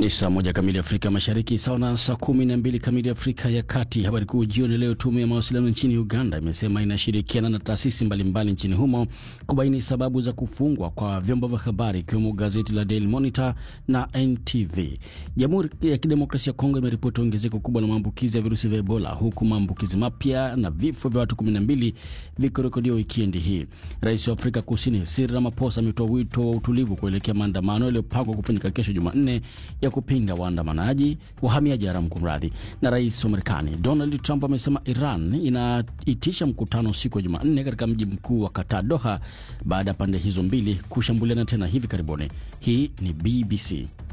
Ni saa moja kamili Afrika Mashariki, sawa na saa kumi na mbili kamili Afrika ya Kati. Habari kuu jioni leo. Tume ya mawasiliano nchini Uganda imesema inashirikiana na taasisi mbalimbali nchini humo kubaini sababu za kufungwa kwa vyombo vya habari ikiwemo gazeti la Daily Monitor na NTV. Jamhuri ya Kidemokrasia ya Kongo imeripoti ongezeko kubwa la maambukizi ya virusi vya Ebola, huku maambukizi mapya na vifo vya watu 12 vikirekodiwa wikendi hii. Rais wa Afrika Kusini Cyril Ramaphosa ametoa wito wa utulivu kuelekea maandamano yaliyopangwa kufanyika kesho Jumanne ya kupinga waandamanaji wahamiaji haramu kumradhi. Na rais wa Marekani Donald Trump amesema Iran inaitisha mkutano siku ya Jumanne katika mji mkuu wa Qatar, Doha, baada ya pande hizo mbili kushambuliana tena hivi karibuni. Hii ni BBC.